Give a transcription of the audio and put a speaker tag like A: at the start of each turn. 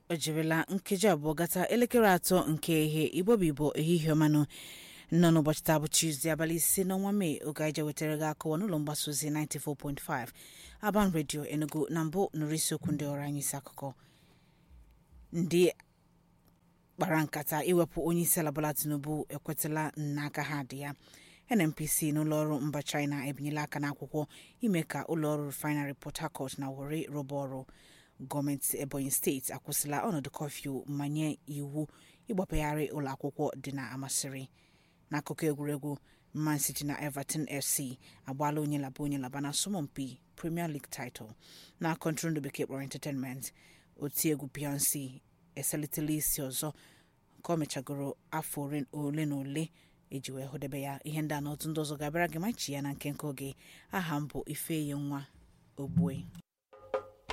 A: o jirila nkeji abụọ gata elekere atọ nke ihe igbobibo ehihie ọmanụ nọ n'ụbọchị taa bụ Tuesday abalị ise n'ọnwa mee oge anyị je wetara gị akụwa n'ụlọ mgbasa ozi 94.5 Aban Radio Enugu na mbụ nụrụ isiokwu ndị ọrụ anyị isi akụkọ ndị kpara nkata iwepụ onye isi ala Bola Tinubu ekwetala n'aka ha dị ya NNPC n'ụlọọrụ mba China ebinyela aka n'akwụkwọ ime ka ụlọọrụ refinery Port Harcourt na Warri rụba ọrụ gọọmenti Ebonyi steeti akwụsịla ọnọdụ kọfịu ma nye iwu ịgbapegharị ụlọ akwụkwọ dị na Amasịrị n'akụkọ egwuregwu Man City na Everton FC agbaala onye laba onye laba na asọmpi Premier League title na kọntrol bekee kpọrọ entertainment otiegwu Beyonce eselitela isi ọzọ ka ọ mechagoro afọ ole na ole eji wee hụdebe ya ihe ndị a na otu ndị ọzọ ga-abịara gị machi ya na nke nke oge aha m bụ Ifeyi nwa Ogbue